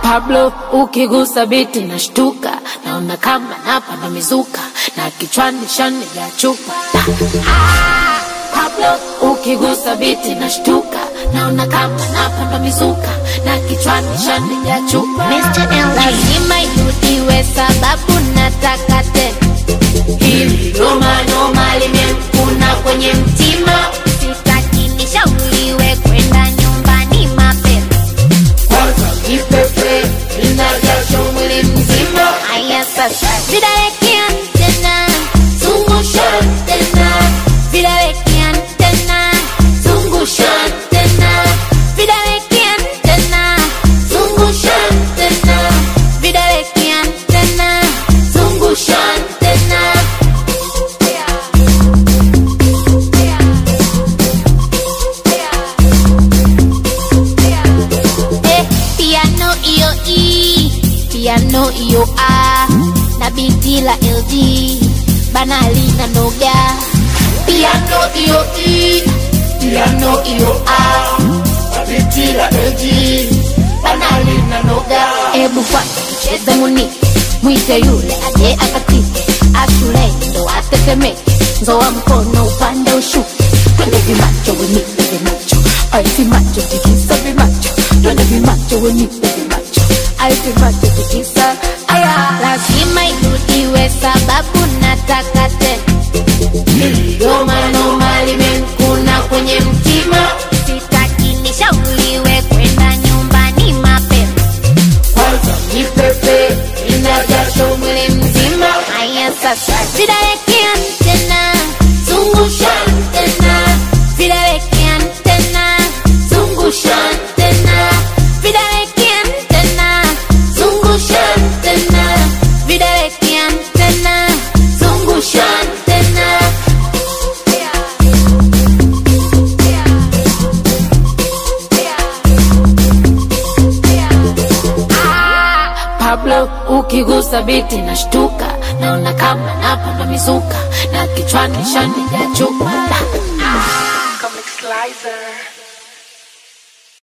Pablo ukigusa biti nashtuka, naona kama napanda mizuka na kichwani shani ya chupa. Ah, Pablo ukigusa biti nashtuka, naona kama napanda mizuka na kichwani shani ya chupa. Mr. LG. lazima irudiwe sababu nataka tena. Hili noma noma limemkuna kwenye mtima, Sitaki nishauriwe kwenda nyumbani mapema. kwanza ipepe inajasho mwili mzima. Haya sasa, vidawekea tena, Zungusha tena, vidawekea tena, zungusha tena, vidawekea tena, zungusha tena, vidawekea tena. zungusha tena. Eh, piano iyo E, piano iyo A, na biti la LG, banali na noga. Piano iyo E, piano iyo A, biti la LG, banali na noga. Ebu kwanza tucheze muni, mwite yule aje akatike, ashule ndo atetemeke, nzoa mkono upande ushuke, twende vimacho wenipe vimacho, ai vimacho tikisa vimacho, twende vimacho wenipe vimacho, ai vimacho tikisa aya, lazima irudiwe sababu nataka tena, Noma noma limemkuna kwenye mtima, sitaki nishauriwe kwenda nyumbani mapema. kwanza ipepe inajasho mwili mzima. Haya sasa, vidawekea tena, Zungusha tena, vidawekea tena, zungusha tena, vidawekea tena, zungusha tena, vidawekea tena. zungusha tena. Pablo ukigusa biti nashtuka, naona kama napanda mizuka na kichwani shani ya chupa. Ah,